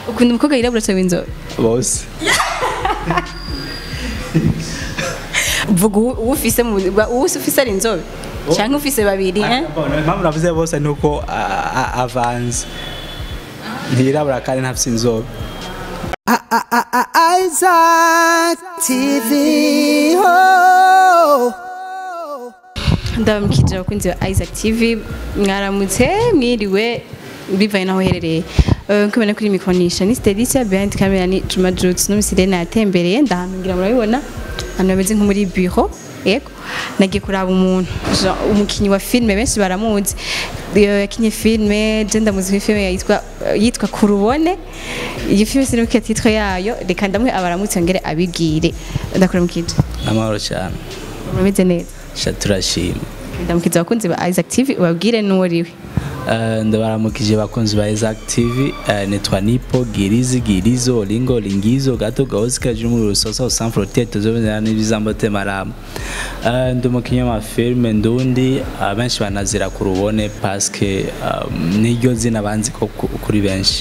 ukunda umukobwa yirabura cyangwa inzobe bose vuga uwo uwo ufise mu ba- uwo ufise ari inzobe cyangwa ufise babiri eh? impamvu navuze bose ni uko a- a- avanze ntiyirabura kandi ntafite inzobe Isaac TV. Oh. ndabamukije abakunzi ba Isaac TV mwaramutse mwiriwe bivanye naho uherereye Eh, nk'uko mubona kuri mikonisha ni Stelisa behind camera ni Juma Jutes n'umusirene yatembereye ndahantu ngira murabibona ahantu bameze nko muri bureau yego nagiye kuraba umuntu Jean- umukinyi wa filime benshi baramuzi Eh, yakinye filime je ndamuzi kuri filime yitwa yitwa kurubone iyi filime sinibuka titwe yayo reka ndamwe abaramutse ngere abibwire ndakora mukije amahoro cyane mumeze neza sha turashima ndamukiza abakunzi ba Isaac TV ubabwire n'uwo uriwe Eh, ndabaramukije bakunzi ba Isaac TV eh, nitwa Nipo Girizi Girizo Lingo Lingizo Gato Gaozi Kajumu Rusosa Sans Frontières tuzobera n'ibizambo temarama Eh, ndi umukinnyi wa filme ndundi abenshi banazira ku rubone parce que eh, niryo zina banzi ko ku- kuri benshi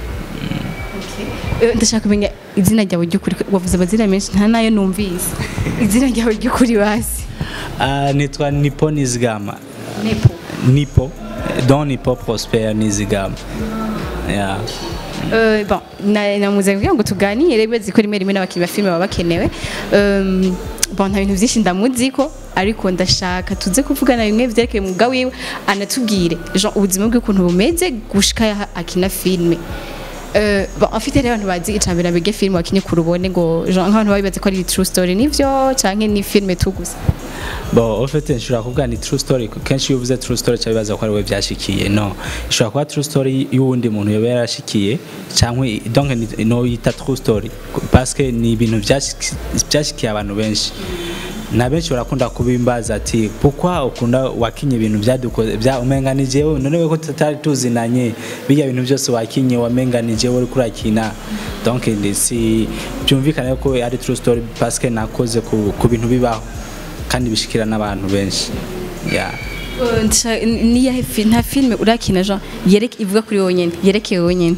Eh, ndashaka kumenya izina ryawe ry'ukuri wavuze amazina menshi nta nayo numvise izina ryawe ry'ukuri basi Eh, nitwa Nipo Nizigama nepo Nipo Don Nipo Prosper Nizigama yeah. Eh, bon na- namuze kugira ngo tuganire bezi ko rimwe rimwe n'abakinnyi ba filime baba bakenewe Um, bon nta bintu byinshi ndamuziko ariko ndashaka tuze kuvugana bimwe vyerekeye umwuga wiwe anatubwire Jean ubuzima bwe ukuntu bumeze gushika yaha akina filime Euh, bon, afite rero abantu bazi icambere bige filime wakinye ku rubone ngo Jean nk'abantu babibaze ko ari true story nivyo canke ni filime tu gusa Bon, en fait, nshobora kuvuga ni true story. Kenshi iyo uvuze true story cyabibaza ko ari we byashikiye. No. Ishobora kuba true story y'uwundi muntu yoba yarashikiye cyangwa i- donc ni- no yita true story parce que ni ibintu byashiki- byashikiye abantu benshi. Na benshi barakunda kubimbaza ati pourquoi ukunda wakinye ibintu byadukoze bya umenganije wewe none we ko tutari tuzinanye bijya bintu byose wakinye wamenganije wowe uriko urakina donc ni si byumvikane ko ari true story parce que nakoze ku, ku bintu bibaho kandi bishikira n'abantu benshi yeah. Euh, nshaka- ni yahe fi- nta filime urakina Jean yereke ivuga kuri wowe nyene yerekeye wowe nyene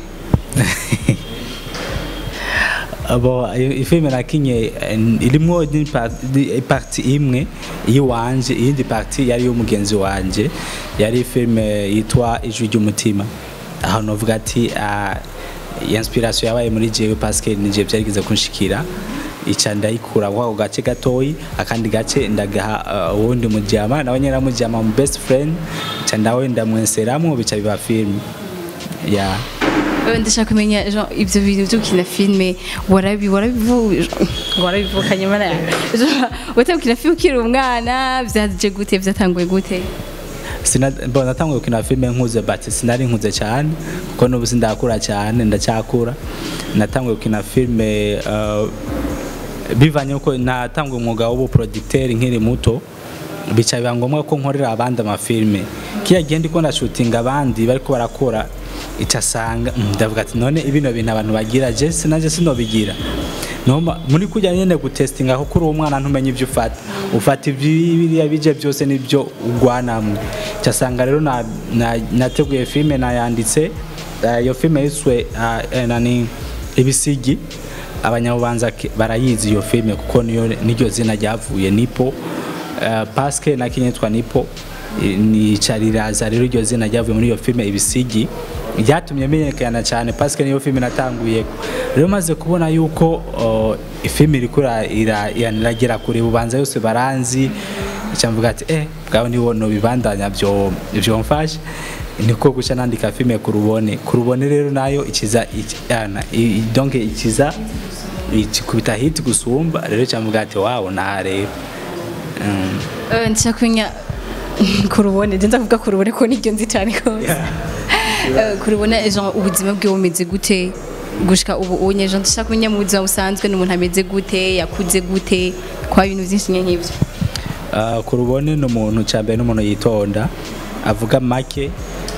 abo ifilme nakinye eh, irimwo ni pa- ni- parti imwe yiwanje iyindi parti yari y'umugenzi wanje yari filme yitwa ijwi ry'umutima aho novuga ati ah, inspiration yabaye muri jewe parce que nije byarigeze kunshikira ica ndayikura kwa gace gatoyi akandi gace ndagaha uh, uwundi mujama nawe nyera mujama mu best friend ica ndawe ndamwenseramo bica biba film yeah. Euh, ndashaka kumenya Jean ivyo bintu byo gukina filime warabi warabivu warabivukanye mana wate gukina filime ukiri umwana vyaje gute vyatanguye gute Sina- bon, natanguye gukina filime nkuze but sinari nkuze cyane kuko n'ubu sindakura cyane ndacyakura natanguye gukina filime uh, bivanye uko natanguye umwuga w'ubuproducteur nkiri muto bica biba ngombwa ko nkorera abandi amafilime kiya gihe ndiko ndashutinga abandi bariko barakora icasanga ndavuga ati none ibino bintu abantu bagira je sinaje sinobigira Noma, muri kujya nyene gutestinga kuko uri umwana ntumenye ibyo ufata ufata ibiriya bije byose nibyo ugwanamwe cyasanga rero na, na, nateguye filime nayanditse eh, iyo filime yiswe uh, eh, nani ibisigi abanyabubanza ke- barayizi iyo filime kuko niyo niryo zina ryavuye nipo uh, paske nakinye yitwa nipo eh, nica riraza rero iryo zina ryavuye muri iyo filime ibisigi ryatumye menyekana cyane paske niyo filime natanguye rero maze kubona yuko uh, ifilime iriko ira- ira- iragera kure bubanza yose baranzi icyo mvuga ati eh bwawe niwo no bibandanya byo byo mfashe niko guca nandika filime ku rubone ku rubone rero nayo ikiza iki- yana, i- i- donc ikiza ikikubita hit gusumba rero icyo mvuga ati wawo naha rero Mm. Euh, ndashaka kumenya kurubone je ndavuga kurubone ko niryo nzi cyane kose Euh, kurubona Jean ubuzima bwe bumeze gute gushika ubu unye Jean ndashaka kumenya mu buzima busanzwe n'umuntu ameze gute yakuze gute kwa ibintu byinshi nk'ivyo Ah, ku rubone ni umuntu cya mbere n'umuntu yitonda avuga make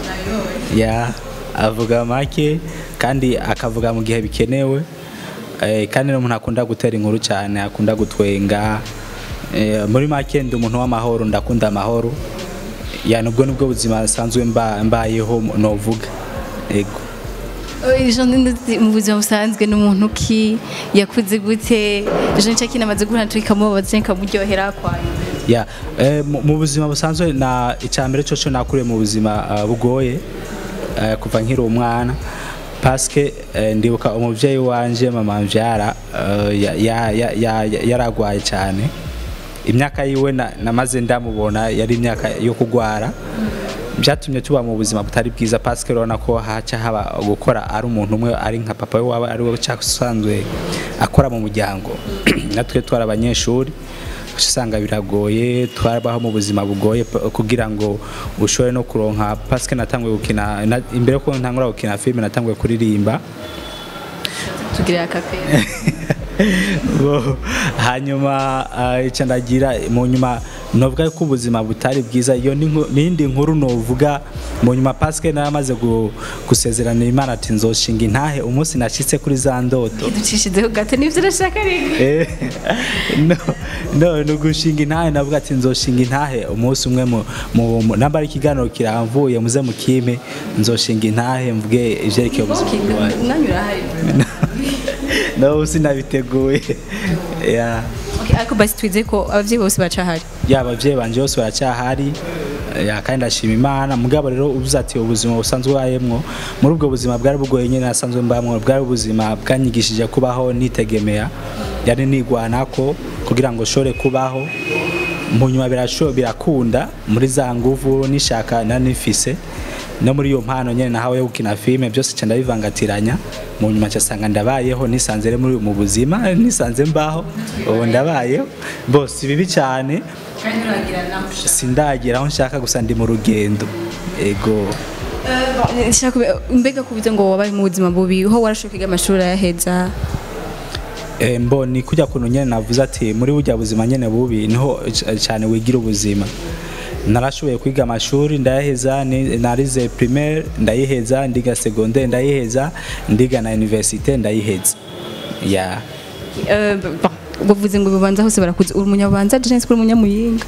ya avuga make kandi akavuga mu gihe bikenewe Eh, kandi n'umuntu akunda gutera inkuru cyane akunda gutwenga Eh, muri make ndi umuntu w'amahoro ndakunda amahoro ya nubwo nubwo buzima nsanzwe mba- mbayeho novuga yego ejo ndi- mu buzima busanzwe ni umuntu ki yakuze gute ejo nicyo kinamaze guhura natwe ikamubabaza cyangwa ikamuryohera kwayo ya eh, mu mu buzima busanzwe na icambere cyo cyo nakuriye mu buzima ah, bugoye eh, kuva nkiri umwana paske eh, ndibuka umuvyeyi wanje mama mvyara eh, ya- ya- ya- ya- ya- yaragwaye cyane imyaka yiwe na- namaze ndamubona yari imyaka yo kugwara byatumye tuba mu buzima butari bwiza paske urabona ko haca haba gukora ari umuntu umwe ari nka papa we waba ari we usanzwe akora mu muryango natwe twari abanyeshuri usanga biragoye twarabaho mu buzima bugoye p- kugira ngo ushobore no kuronka paske natanguye gukina na- imbere ko ntangura gukina filime natanguye kuririmba tugirira akapera Bo, hanyuma ah, icyo ndagira mu nyuma novuga ko ubuzima butari bwiza iyo ni nku- n'indi nkuru novuga mu nyuma paske naramaze gu- gusezerana imana ati nzoshinga intahe umunsi nashitse kuri za ndoto ducishizeho gato nibyo urashaka rega Eh, no, no, ni ugushinga intahe navuga ati nzoshinga intahe umunsi umwe mu- mu- mu- namba ari ikiganiro kiramvuye muze mukime nzoshinga intahe mvuge ivyerekeye ubuzima bwawe umwanya urahari no sinabiteguye yeah. Okay, ariko basi twize ko abavyeyi bose bacahari yaba abavyeyi banje bose baracyahari ya kandi ndashima imana mugabo rero uvuze ati ubuzima busanzwe ubayemwo muri ubwo buzima bwari bugoye nyine nasanzwe mbamwo bwari ubuzima bwanyigishije kubaho nitegemea yari nigwanako kugira ngo nshobore kubaho mu nyuma birasho birakunda muri za nguvu nishaka nanifise no muri iyo mpano nyene nahawe yo gukina filime byose cyane ndabivangatiranya mu nyuma cyasanga ndabayeho nisanze rero muri mu buzima nisanze mbaho ubu ndabayeho bose bibi cyane kandi uragira nawe ushaka sindagera aho nshaka gusa ndi mu rugendo ego Nshaka kube- mbega kubize ngo wabaye mu buzima bubi ho warashoka kwiga amashuri ayaheza Eh, mbo ni kujya kuntu nyene navuze ati muri burya buzima nyene bubi niho c- cyane wigira ubuzima narashoboye kwiga amashuri ndayaheza ni- narize primaire ndayiheza ndiga secondaire ndayiheza ndiga na université ndayiheza ya Eh, bon, bavuze ngo bibanza hose barakuze uri umunyabanza jensi kuri umunyamuyinga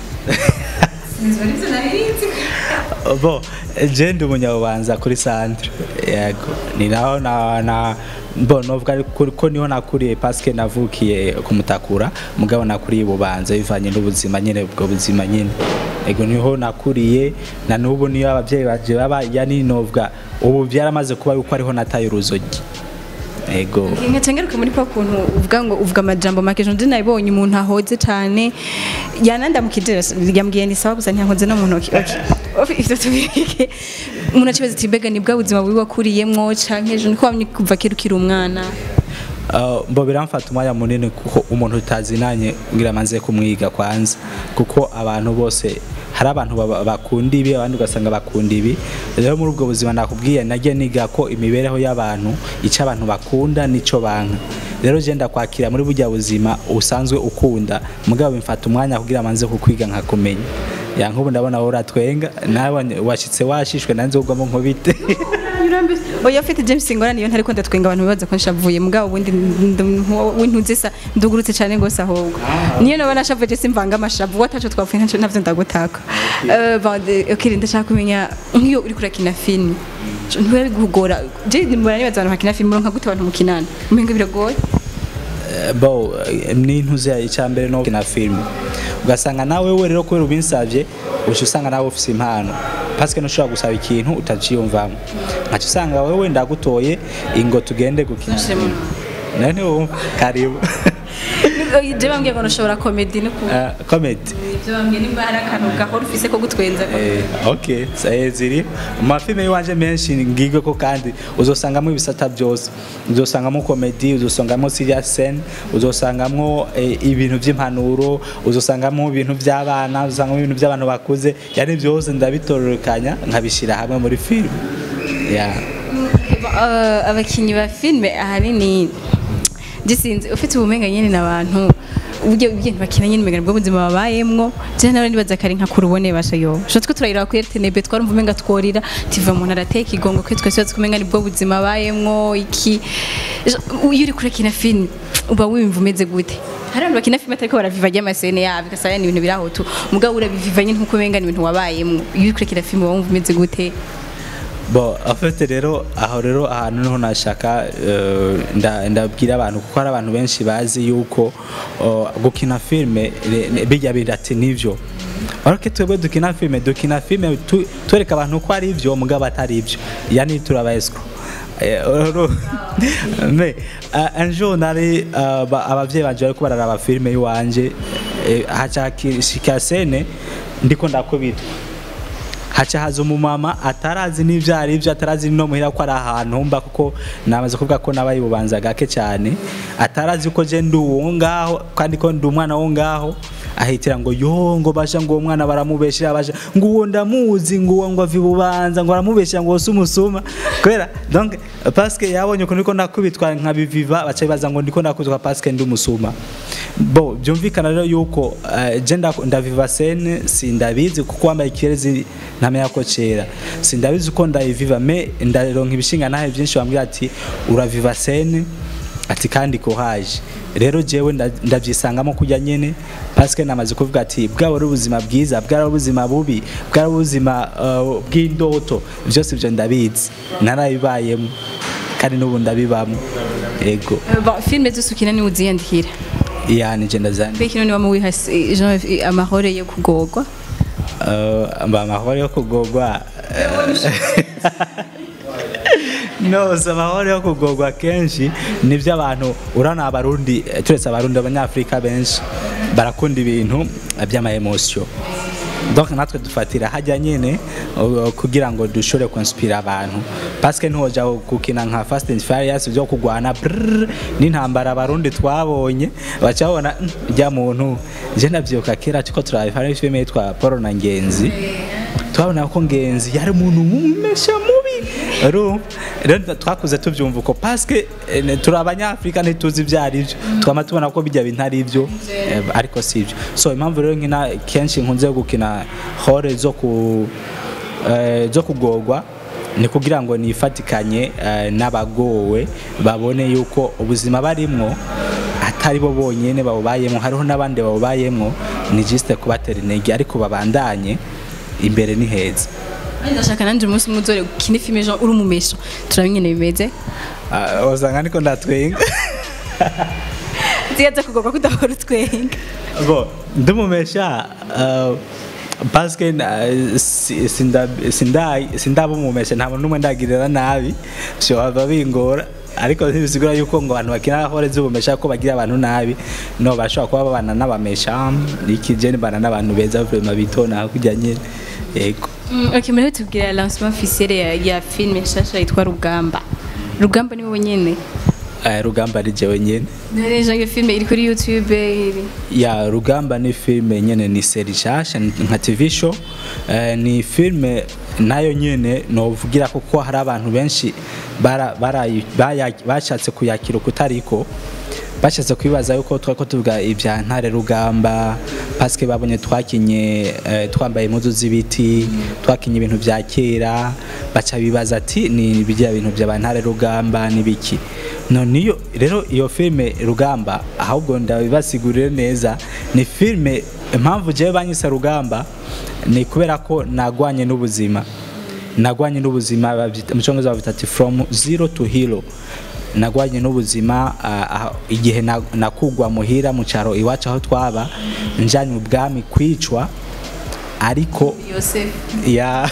bo je ndi umunyabubanza kuri centre yego ni naho na na bo novuga ariko ko niho nakuriye paske navukiye kumutakura mugabo nakuriye bubanza bivanye n'ubuzima nyene ubwo buzima nyene ego niho nakuriye na nubu niyo abavyeyi baje baba yani novuga ubu byaramaze kuba yuko ariho nataye uruzogi ego nkacengeruka muri kwa kuntu uvuga ngo uvuga amajambo make ejo ndi nabibonye umuntu ahoze cyane yanandamukije yambwiye ni sawa gusa ntiyankoze no mu ntoki okay ivyo tubireke umuntu acibaza ati mbega ni bwa buzima bubi wakuriyemwo canke ejo niko wamye kuva kera ukiri umwana Uh, mbo biramfata umwanya munini kuko umuntu utazinanye ngira manze kumwiga kwanza kuko abantu bose hari abantu baba- bakunda ibi abandi ugasanga bakunda ibi rero muri ubwo buzima nakubwiye nagiye niga ko imibereho y'abantu icyo abantu bakunda nico banka rero je ndakwakira muri burya buzima usanzwe ukunda mugabo bimfata umwanya kugira manze kukwiga nkakumenya ya nk'ubu ndabona wowe uratwenga nawe washitse washishwe nanze ugwamo nkubite oya ufite James Ngora niyo ntari konda twenga abantu bibaza ko nshavuye mugabo ubundi wintuze sa ndugurutse cyane gose ahubwo niyo naba nashavuye je simvanga amashavu wataco twapfuye ntaco navyo ndagutaka eh bon okay ndashaka kumenya nk'iyo uri kurakina film ntiwe bigugora je mbona nibaza abantu bakina film muronka gute abantu mukinana umenga biragoye bo n'intuze icyambere no kina film ugasanga nawe we rero kubera ubinsavye uca usanga nawe ufise impano paske ntushobora gusaba ikintu utaciyumvamo nkaca usanga wewe ndagutoye ingo tugende gukina Ntushiremo film. nawe ntiwumva karibu je bambwiye ngo nashobora comedy no ku Ah, comedy ibyo bambwiye nimba hari akantu gahora ufise ko gutwenza Eh, ok eh, ziri mu mafilme y'iwanje menshi ngigwe ko kandi uzosangamo ibisata byose uzosangamo komedi uzosangamo serious scene uzosangamo eh, ibintu by'impanuro uzosangamo ibintu by'abana uzosangamo ibintu by'abantu bakuze yani byose ndabitororokanya nkabishyira hamwe muri filime yeah. Uh, abakinyi ba filime ahanini gisinze ufite ubumenga nyene n'abantu uburyo ibintu bakina nyene umenga nibwo buzima babayemwo je nawe nibaza kare nka kurubone basha yo sho twe turayira kuri RTNB twarumva umenga tworira tiva umuntu arateka igongo kwe twese tukumenga nibwo buzima babayemwo iki Jo- iyo uri kurakina film uba wimva umeze gute hari abantu bakina filime atariko baraviva ry'amasene yabo ugasanga ni ibintu biraho tu mugabo urabiviva nyene nkuko umenga ni ibintu wabayemwo iyo uri kurakina film uba wumva umeze gute bo afite rero aho rero ahantu niho nashaka eh, nda- ndabwira abantu kuko hari abantu benshi bazi yuko oh, gukina filime re- ne- bijya birati nivyo ariko twebwe dukina filime dukina filime tu- twereka abantu ko ari ivyo mugabo atari ivyo yani turaba escrow Eh, uru- me uh, un jour nari uh, ba- abavyeyi banje bariko bararaba filime yiwanje eh, haca shika sene ndiko ndakubitwa haca haza umumama atarazi n'ivyo ari vyo atarazi no muhira ko ari ahantu mba kuko namaze kuvuga ko nabaye ububanza gake cyane atarazi ko je ndi uwo ngaho kandi ko ndi umwana wo ngaho ahitira ngo yo ngo basha ngo uwo mwana baramubeshera basha ngo uwo ndamuzi ngo uwo ngo avi bubanza ngo baramubeshera ngo wose umusuma kubera donc parce que yabonye ko niko nakubitwa nkabiviva baca bibaza ngo ndiko nakubitwa parce que ndi umusuma bo byumvikana rero yuko eh, je nda- ndaviva scene sindabizi kuko wambaye ikirezi ntamenya ko cera sindabizi ko ndayiviva me ndaronka ibishinga nahe byinshi bambwira ati uraviva scene ati kandi ko haje rero jewe nda- ndavyisangamo kujya nyene parce que namaze kuvuga ati bwaba ari ubuzima bwiza bwaba ari ubuzima bubi bwaba ari ubuzima uh, bw'indoto byose ibyo ndabizi narabibayemo kandi n'ubu ndabibamo yego Eh, bon, filime zose ukina niwe uziyandikira yani je ndazana mbega ino ni wama wiha eh, Jean eh, amahoro yo kugorwa Uh, mba amahoro yo kugogwa no si amahoro yo kugogwa kenshi nibyo abantu urana abarundi eh, turetse abarundi abanyafurika benshi barakunda ibintu by'ama emotion donc natwe dufatira hajya nyine uh, kugira ngo dushobore konspira abantu parce que ntiwoja gukina nka fast and furious byo kugwana brrr, n'intambara abarundi twabonye baca babona "Mm, rya muntu je ndavyibuka kera tuko turabifana filime yitwa Paul na Ngenzi twabona ko Ngenzi yari umuntu mumesha mubi urumva rero twakuze tuvyumva uko parce que eh, turi abanyafrika ntituzi ibyo ari byo twama tubona ko bijya bintu ari byo eh, ariko si byo so impamvu rero nkina kenshi nkunze gukina hore zo ku eh, zo kugorwa ni kugira ngo nifatikanye eh, n'abagowe babone yuko ubuzima barimwo atari bo bonyene babubayemo hariho n'abandi babubayemo ni juste kubatera intege ariko babandanye imbere ni heza Kandi ndashaka nanje umunsi umwe uzore ukine filime Jean uri umumesha turabe ingene bimeze Ah, wasanga niko ndatwenga ziyaza kugorwa kudahora utwenga bo ndumumesha uh, parce que na- si- sinda- sinda- sindaba umumesha nta muntu n'umwe ndagirira nabi bishobora bingora ariko ntibisigura yuko ngo abantu bakina hore z'ubumesha ko bagira abantu nabi no bashobora kuba babana n'abamesha iki je bana n'abantu beza vraiment bitona kujya nyine yego Mm, ok muriho tubwira lancement officiel ya, ya filime nshasha yitwa rugamba rugamba ni wowe nyene Eh, rugamba ari jewe nyine Nareje iyo filime iri kuri YouTube iri ya rugamba ni filime nyene ni seri nshasha nka tv show eh, ni filime nayo nyene novugira kuko hari abantu benshi bara- barayi- baya- bashatse kuyakira ukutariko bashatse kwibaza yuko twako tuvuga ibya ntare rugamba paske babonye twakinye eh, twambaye impuzu z'ibiti twakinye ibintu bya kera baca bibaza ati ni bijya bintu bya ntare rugamba n'ibiki no niyo rero iyo filime rugamba ahubwo ndabibasigurire neza ni filime impamvu jewe banyise rugamba ni kubera ko nagwanye n'ubuzima nagwanye n'ubuzima babyita- mu cyongereza babyita ati from zero to hero nagwanye n'ubuzima ah, ah, igihe na- nakugwa muhira mu cyaro iwacu aho twaba njanye ubwami kwicwa ariko Yosef ya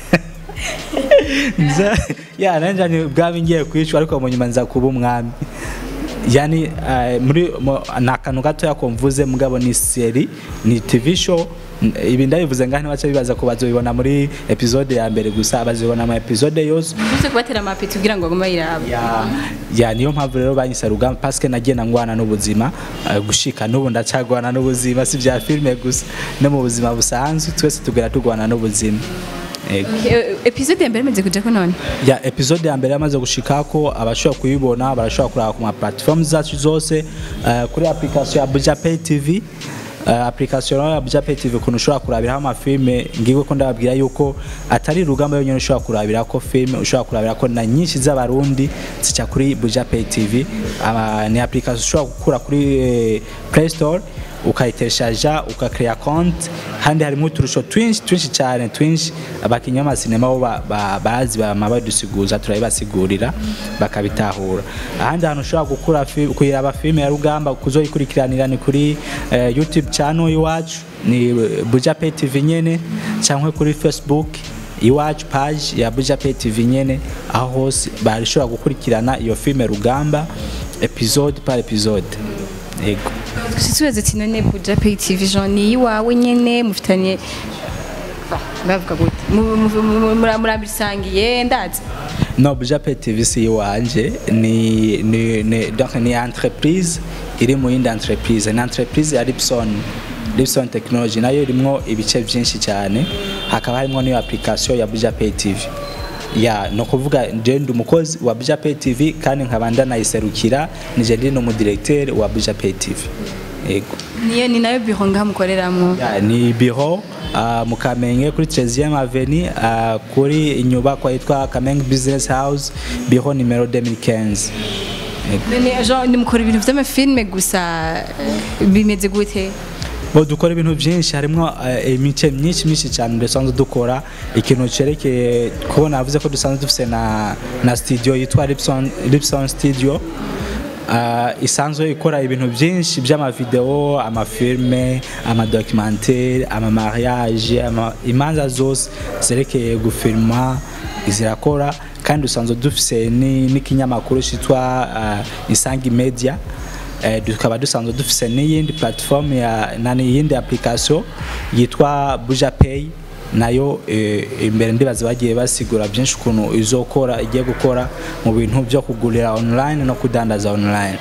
nza ya nanjye ubwami ngiye kwicwa ariko mu nyuma nza kuba umwami yani eh, muri mo- ni akantu gatoya ko mvuze mugabo ni seri ni tv show N- ibi ndabivuze ngaho ntibace bibaza ko bazobibona muri episode ya mbere gusa bazibona ama episode yose Use kubatera amapeti kugira ngo bagume bayiraba ya ya niyo mpamvu rero banyise rugamba parce que nagiye nangwana n'ubuzima eh, gushika n'ubu ndacagwana n'ubuzima si bya filime gusa no mu buzima busanzwe twese tugera tugwana n'ubuzima Yego. Eh, episode ya mbere imaze kujako none ya episode ya mbere yamaze gushikako abashobora kuyibona barashobora kuraba ku ma platform zacu zose eh, kuri application ya Buja Pay TV uh, application ya Buja Pay TV kuntu ushobora kurabiraho amafilme ngiwe ko ndababwira yuko atari rugamba yonyine ushobora kurabira ko filme ushobora kurabira ko na nyinshi z'abarundi zica kuri Buja Pay TV uh, ni application ushobora gukura kuri eh, Play Store ukayiteshaja ukakreya konti handi harimo uturusho twinshi twinshi cyane twinshi abakinnyi b'amasinema bo ba- ba- bazi bama badusiguza turabibasigurira bakabitahura ahandi hantu ushobora gukura fi- kuyiraba filime ya rugamba kuzoyikurikiranira ni kuri eh, youtube channel iwacu ni eh, buja pay tv nyene cyangwa kuri facebook iwacu page ya buja pay tv nyene aho hose barishobora gukurikirana iyo filime rugamba episode par episode yego tubaze ati none buja pay tv jean ni iwawe nyene mufitanye Ah, bavuga gute Mu- mu- mu- mura- murabisangiye ndazi no buja pay tv si iwanje ni ni ni donc ni entreprise iri mu yindi entreprise ni entreprise ya Lipson Lipson Technology nayo irimwo ibice byinshi cyane hakaba harimo n'iyo application ya buja pay tv ya no kuvuga je ndi umukozi wa buja pay tv kandi nkaba ndanayiserukira nije ndi n'umudirecteur wa buja pay tv yego niyo ni nayo biro ngaha mukoreramo Ya, ni biro uh, mu Kamenge kuri 13e Avenue uh, kuri inyubako yitwa Kamenge Business House biro numero 2015 Yego. none jean ni mukora ibintu vy'amafilme gusa eh, bimeze gute bo dukora ibintu byinshi harimo uh, imice myinshi myinshi cyane dusanzwe dukora ikintu cerekeye kubona navuze ko dusanzwe dufise na, na studio yitwa Lipson, Lipson Studio Uh, isanzwe ikora ibintu byinshi by'amavideo amafilme amadocumentaire amamariage ama, imanza zose zerekeye gufilma zirakora kandi dusanzwe dufise ni- n'ikinyamakuru cyitwa uh, isangi media eh, tukaba dusanzwe dufise n'iyindi platform ya nani iyindi application yitwa buja pay nayo eh, imbere ndibaza bagiye basigura byinshi ukuntu izokora igiye gukora mu bintu byo kugurira online no kudandaza online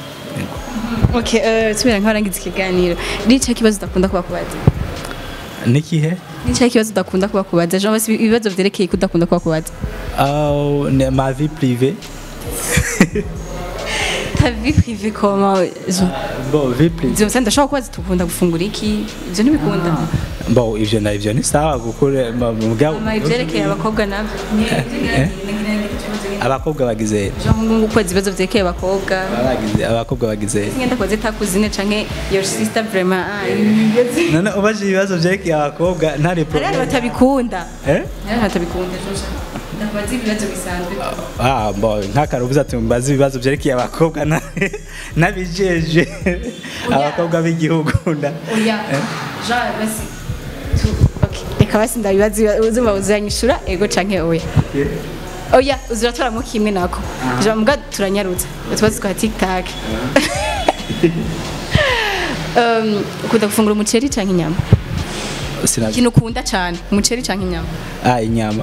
okay eh, tumera nk'abarangiza ikiganiro nico kibazo udakunda kuba kubaza nikihe nico kibazo udakunda kuba kubaza jean basi ibibazo vyerekeye kudakunda kuba kubaza uh, ne- ma vie privée ta vie privée comment jean bon vie privée ivyo musanze ndashobora kubaza tukunda gufungura iki ivyo ntibikunda bon ivyo na ivyo ni sawa gukura mugabo ama ivyerekeye abakobwa navyo abakobwa bagize jean kubaza ibibazo vyerekeye abakobwa bagize abakobwa bagize ngenda kubaza itakuzine canke your sister vraiment ah, ibibazo- none ubaje ibibazo vyerekeye abakobwa ntari hari abantu problem batabikunda eh hari abantu batabikunda ndabaza ibibazo bisanzwe Ah, bon, nk'akarubuza ati mbaza ibibazo byerekeye abakobwa na- n'abijeje abakobwa b'igihugu nda oya jean basi tu okay reka basi ndabibaza uzuma uzanyishura ego canke oya oya uziratoramo kimwe nako jean mbwa turanyarutsa utubazo twa tiktak Um, ukunda gufungura umuceri canke inyama Sinazi- ikintu ukunda cane umuceri canke inyama ah inyama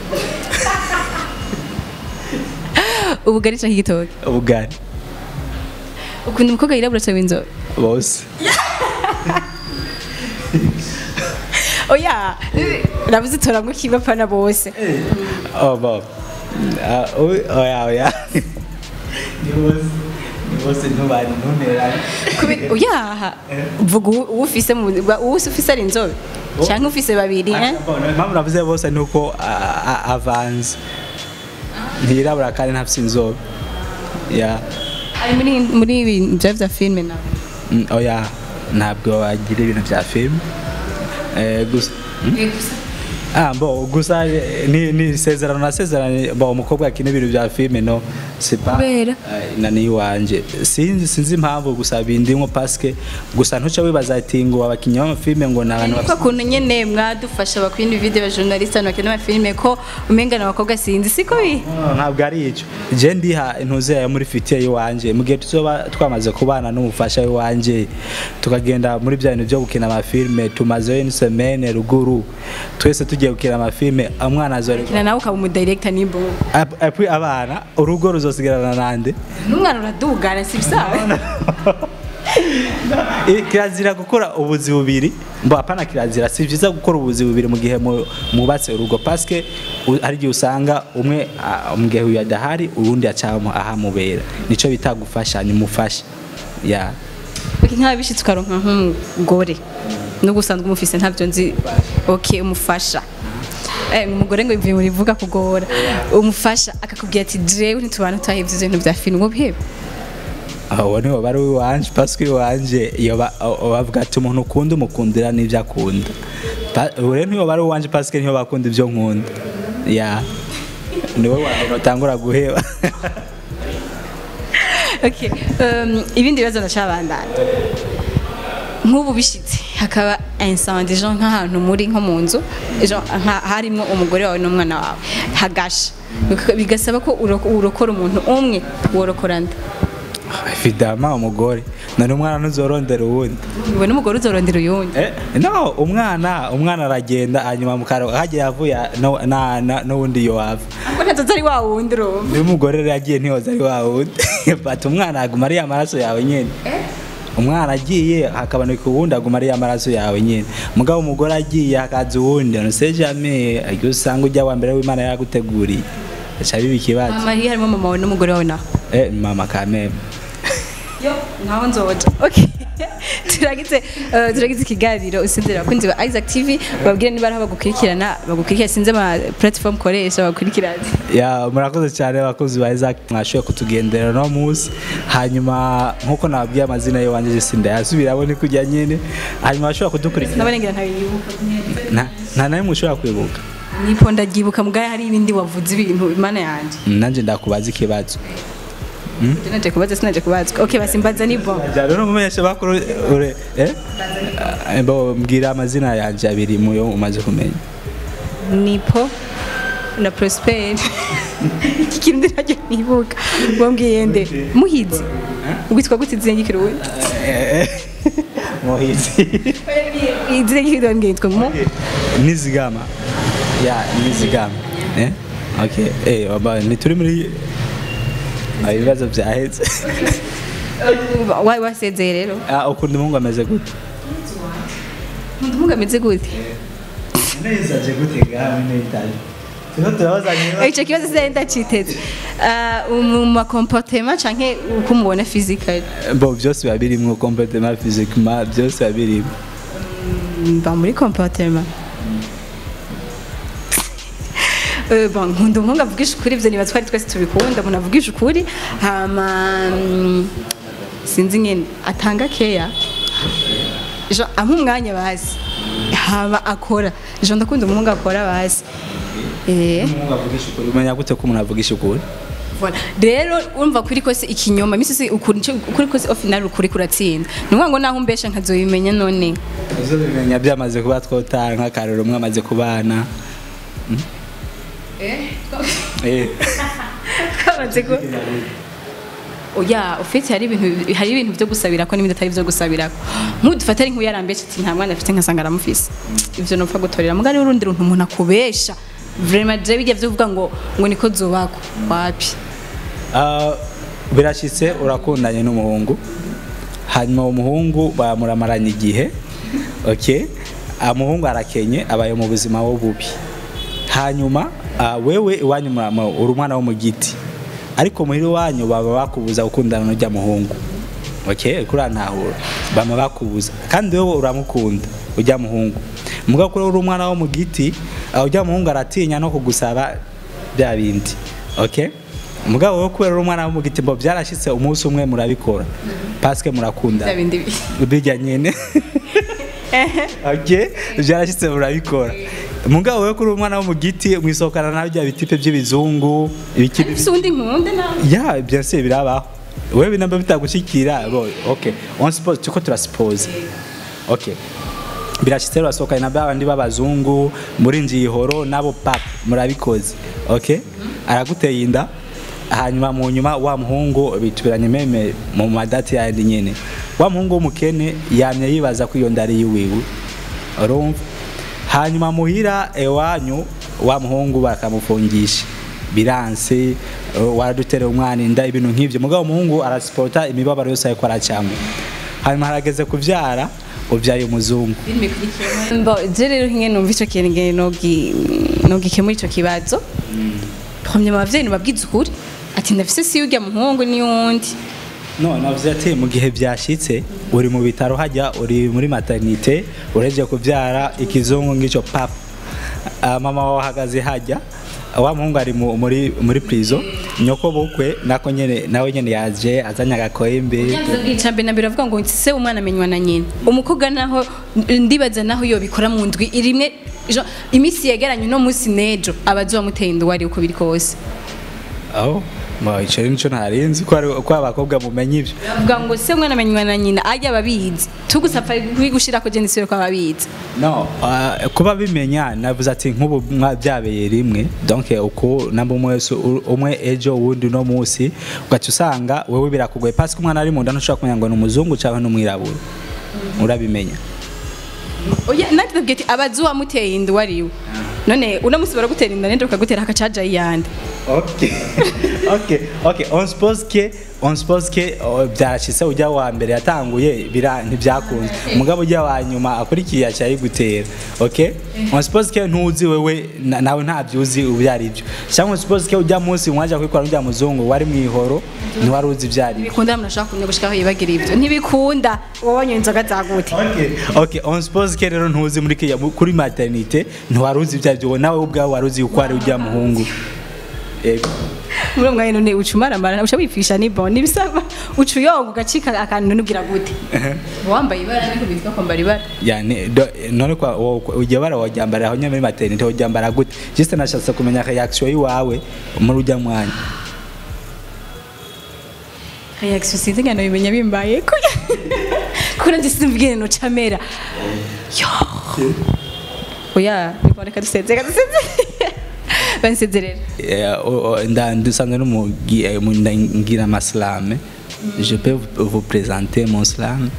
ubugari canke igitoki ubugari ukunda umukobwa yirabura canke w'inzobe bose oya nabuze utoramwo kimwe apana bose oh bon ah oui oya oya ni bose ni bose ntubari ntunerane Kubera- oya vuga uwo uwo ufise mu uwo ufise ari inzobe canke ufise babiri eh? impamvu navuze bose ni uko ah, ah, avanze ntirabura kandi ntafise inzobe ya ari muri muri ibi bya vya filime nawe Mm, oya ntabwo wagira ibintu bya filime Eh, gusa Ah, bo gusa eh, ni ni isezerano nasezeranye bo umukobwa akina ibintu bya filime no c'est pas Kubera? eh, nani wanje sinzi sinzi impamvu gusa bindimwo paske gusa ntuce wibaza ati ngo abakinnyi b'amafilime ngo ni abantu kwa kuntu nyene mwadufasha bakwindi video ba journaliste abantu bakina amafilime ko umengana abakobwa sinzi siko bi No, ntabwo ari icyo je ndiha intuze yayo muri fitiye y'iwanje mu gihe tuzoba twamaze kubana n'umufasha w'iwanje tukagenda muri bya bintu byo gukina amafilime tumazeyo une semaine ruguru twese tugiye gukina amafilime umwana azore kina nawe ukaba umudirector nimbo Ap- apui abana urugo ruzosigarana nande n'umwana uradugana si bisawe Eh, kirazira gukora ubuzi bubiri mbo apana kirazira si byiza gukora ubuzi bubiri mu gihe mu- mwubatse urugo paske u- hari igihe usanga umwe ah, mu gihe uyu adahari uwundi acamo ahamubera nico bita gufasha ni mufasha ya okay nk'abishitse ukaronka nk'umugore nubwo usanzwe umufise ntabyo nzi okay umufasha Eh, umugore ngo bivuye muri vuga kugora umufasha akakubwira ati jewe ntitubana twahevye ivyo bintu vya filime ubihebe aho niho bari uwanje pasike iwanje iyo ba- o- bavuga ati umuntu ukunda umukundira n'ibyo akunda Pa- ubu rero niho bari uwanje pasike niho bakunda ibyo nkunda ya niwe wa mbere utangura guheba okay um, ibindi bibazo ndacabandana nk'ubu bishitse hakaba incendie genre nk'ahantu muri nko mu nzu genre nka- harimwo umugore wawe n'umwana wawe hagasha Bika- bigasaba ko uro- urokora umuntu umwe worokora nda fidama umugore none umwana ntuzorondera uwundi we n'umugore uzorondera uyundi Eh, no umwana umwana aragenda hanyuma mukaro hagiye avuye no- na- na- n'uwundi yo wava ko ntazoza ari wa wundi urumva niba umugore rero yagiye ntiyoza ari wa wundi fata umwana aguma ari amaraso yawe nyine umwana agiye hakaboneka uwundi aguma ari amaraso yawe nyine mugabo umugore agiye hakaza uwundi nose jamais aryo usanga ujya wa mbere w'imana yaguteguriye aca biba ikibazo mama hiyo harimo mama wawe n'umugore wawe naho eh mama kameme yo ntaho nzoja okay turagize eh, turagize ikiganiro usinzira abakunzi ba Isaac TV babwire niba ari aho bagukurikirana bagukurikira sinze ama platform koresha bagukurikirana ya murakoze cyane abakozi ba Isaac mwashoboye kutugendera no munsi hanyuma nkuko nababwiye amazina yo wanje sinda yasubiramo ni kujya nyine hanyuma bashobora kudukurikira nabarengira ntabiyibuka nta nta nawe mushobora kwibuka nipo ndabyibuka mugaya hari ibindi wavuze ibintu imana yanjye nanjye ndakubaza ikibazo naje kubaza sinaje kubaza okay basi mbaza ni bon jyana n'umumenyesha bakuru ure eh Eh, bo mbwira amazina yanjye abiri mu yo umaze kumenya nipo na prosper iki kintu ntajya nibuka wambwiye nde muhizi witwa gute izina ry'ikirundi muhizi izina ry'ikirundi wambwiye yitwa mu nizigama ya nizigama eh okay eh waba ntituri muri Ah, ibibazo byahetse wayi wasezeye rero Ah, ukunda umuhungu ameze gute umuntu umuga ameze gute nezaje gute gawe n'itaje tuba turabazanye icyo kibazo sinari ndaciteze Ah, mu makomportema canke uko umubona physically bo byose biba birimo comportement physiquement byose biba birimo mba muri comportema Eh, bon, nkunda umuhungu avugisha ukuri ivyo niba twari twese tubikunda umuntu avugisha ukuri hama mm, sinzi nyene atanga keya jo ampa umwanya bazi hama akora jo ndakunda umuhungu akora bazi eh umuhungu avugisha ukuri umenya gute ko umuntu avugisha ukuri Voilà. rero urumva kuri kose ikinyoma imisi yose ukuri ico- ukuri kose au final ukuri kuratsinda ni ukuvuga ngo naho umbesha nkazobimenya none uzo bimenya byamaze kuba twotara nk'akarero umwe amaze kubana eh twamaze ko oya ufite hari ibintu hari ibintu byo gusabira ko n'ibindi atari byo gusabira ko nk'udufata ari nk'uyarambesha ati nta mwana afite nkasanga aramufise ivyo nopfa gutorera mugari urundi runtu umuntu akubesha vraiment je bijya byo kuvuga ngo ngo niko zubako wapi Ah, birashyitse urakundanye n'umuhungu hanyuma uwo muhungu bamuramaranye igihe okay umuhungu arakenye abaye mu buzima wo bubi hanyuma ah, wewe iwanyu murama uri umwana wo mu giti ariko muhira iwanyu baba bakubuza gukundana n'ujya muhungu okay kuri ntahura bama bakubuza kandi wowe uramukunda ujya muhungu muga kuri uri umwana wo mu giti ah, ujya muhungu aratinya no kugusaba bya bindi okay mugabo wowe kubera uri umwana wo mu giti mbo byarashyitse umunsi umwe murabikora paske murakunda bya bindi bi- bijya nyine okay byarashyitse murabikora mugabo wowe kuri umwana wo mu giti mwisohokana nawe bya bitipe by'ibizungu ibiki ufise uwundi nkunde nawe ya bien sûr birabaho wewe binamba bitagushikira bo okay on suppose tuko turasuppose okay birashitse urasohokanye na babandi b'abazungu muri njihoro nabo pap murabikoze okay araguteye inda hanyuma mu nyuma wa muhungu bitubiranye meme mu madati yandi nyene wa muhungu w'umukene yamye yibaza ko iyo ndari yiwiwe urumva hanyuma muhira ewanyu wa muhungu bakamufungisha biranse uh, waraduterera umwana inda ibintu nk'ivyo mugabo umuhungu arasipota imibabaro yose ariko aracamo hanyuma harageze kuvyara ubyaye umuzungu Mbo, je rero nk'ingene numva ico kintu ngene nogi nogikemura ico kibazo premier abavyeyi nibabwiza ukuri ati ndafise si urya muhungu n'iyundi no navuze ati mu gihe byashitse uri mu bitaro hajya uri muri maternité ureje kuvyara ikizungu ng'ico papa Ah, mama wawe ahagaze hajya wa muhungu ari mu- muri muri prison nyoko bukwe nako nyene nawe nyene yaje azanye agakoembe icya mbere na mbere bavuga ngo se umwana amenywa na nyina umukobwa naho ndibaza naho iyo bikora mu ndwi rimwe jo- iminsi yegeranye uno munsi n'ejo aba azomuteye inda uwo ari uko biri kose aho mo ico rero nico ntarinzi ko ari- ko abakobwa mumenya ivyo bavuga ngo se umwana amenywa na nyina ajya ababizi tugusapfa kubigushira ko jenisire ko ababizi no uh, kuba bimenya navuze ati nk'ubu mwa- byabeye rimwe donc uko namba umwe wese u- umwe ejo uwundi uno munsi ugaca usanga wewe birakugoye parce que umwana ari mu nda ntushobora kumenya ngo ni umuzungu cyangwa n'umwirabura urabimenya oya natwe tubwiye ati abazi uwamuteye inda uwo ari we none uno munsi baragutera inda nende bakagutera akacaja yiyande ok ok ok on suppose que on suppose que oh, byarashitse ujya wa mbere yatanguye bira ntibyakunze umugabo ujya wa nyuma akurikiye aca yigutera ok on suppose que ntuzi wewe na- nawe ntabyuzi ibyo ari byo cyangwa on suppose que ujya munsi mwaje kwikora ujya muzungu wari mu ihoro ntiwari uzi ibyo ari byo ntibikunda umuntu ashaka kumenya gushikaho yibagira ibyo ntibikunda wabonye inzoga zagute Okay, okay, on suppose que rero ntuzi muri kiya kuri maternité ntiwari uzi ibyo ari byo nawe ubwawe wari uzi uko ari ujya muhungu Yego. muri uwo mwanya none uca umaramara uca wipfisha nibon nibisaba uca uyonga ugacika akantu nubwira gute uba wambaye ibara niko bitwa kwambara ibara yani do, none kwa wo- ujya bara wajyambara aho nyine muri maternité wajyambara gute juste nashatse kumenya reaction yiwawe muri ujya mwanya reaction sinzi ngano bimenya bimbaye ko kuri njye simvugire no camera yo oya niboneka dusezera dusezera bansezerera Eh, o- o- nda dusanzwe n'umugi eh, mu- ndangira amaslame je peux vous- vous présenter mon slam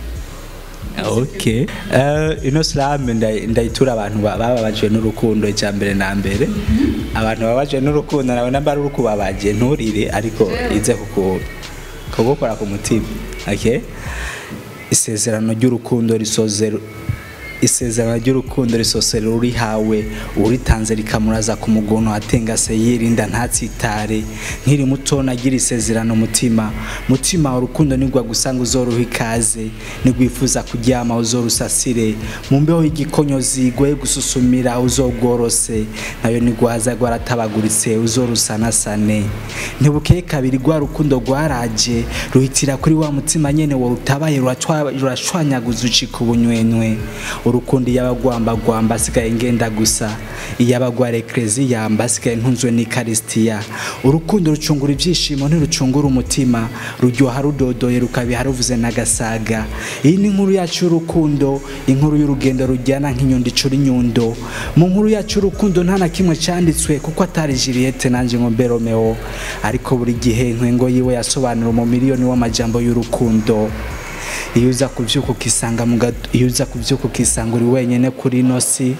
ok Eh, ino slam nda- ndayitura abantu ba- bababajwe n'urukundo icya mbere na mbere abantu bababajwe n'urukundo nawe namba ari urukubabaje nturire ariko ize kuku- kugukora ku mutima ok isezerano ry'urukundo risoze isezerano ry'urukundo risosera urihawe uritanze rikamuraza ku mugono atengase yirinda ntatsitare nkiri muto nagira isezerano mutima mutima urukundo nigwa gusanga uzoruha ikaze nigwifuza kuryama uzorusasire mu mbeho y'igikonyozi goye gususumira uzogworose nayo nigwaza rwaratabaguritse uzorusanasane ntibukeye kabiri rwa rukundo rwaraje ruhitira kuri wa mutima nyene wo rutabaye ruratwa- rurashwanyaguza ucika ubunywenywe urukundo iyabagwambagwamba asigaye ngenda gusa iyabagwara ekleziya mbasigaye ntunzwe n'ikarisitiya urukundo rucungura ibyishimo ntirucungura umutima ruryoha rudodoye rukabiha ruvuze n'agasaga iyi ni inkuru yacu y'urukundo inkuru y'urugendo rujyana nk'inyundo icura inyundo mu nkuru yacu y'urukundo nta na kimwe cyanditswe kuko atari Juliette nanjye ngo mbe Romeo ariko buri gihe intwengo yiwe yasobanura umumiliyoni w'amajambo y'urukundo iyo uza kubyuka ukisanga mu gato iyo uza kubyuka ukisanga uri wenyine kuri ino si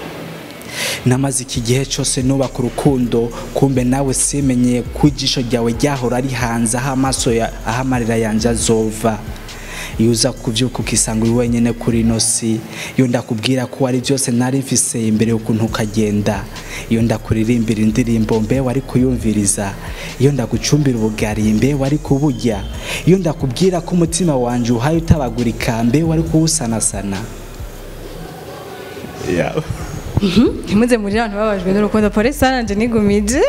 namaze iki gihe cyose nubaka urukundo kumbe nawe simenyeye ko ijisho ryawe ryahora rihanze aho amaso ya- aho amarira yanjye azova iyo uza kubyuka ukisanga uri wenyine kuri ino si iyo ndakubwira ko wari byose nari mfise imbere y'ukuntu ukagenda iyo ndakuririmbira indirimbo mbe wari kuyumviriza iyo ndagucumbira ubugari mbe wari kuburya iyo ndakubwira ko umutima wanjye uhaye utabagurika mbe wari kuwusanasana yeah. ntimuze muri abantu babajwe n'urukundo polisi aranje nigumije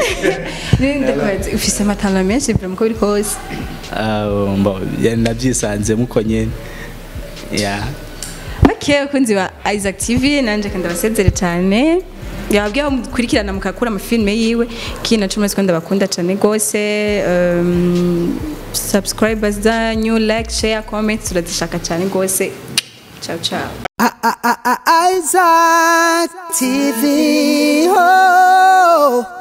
ufise amatana menshi bira muko biri kose Uh, mbo, ya- nabyisanzemo uko nyine yeah. make abakunzi ba isaac tv nanje kandi abasezere cyane yababwiye aho mukurikirana mukakura amafilime yiwe kina cumi ko ndabakunda cyane rwose um, subscribers zanyu like share comment turazishaka cyane rwose ciao ciao I- I- I- I- Isaac TV. Oh.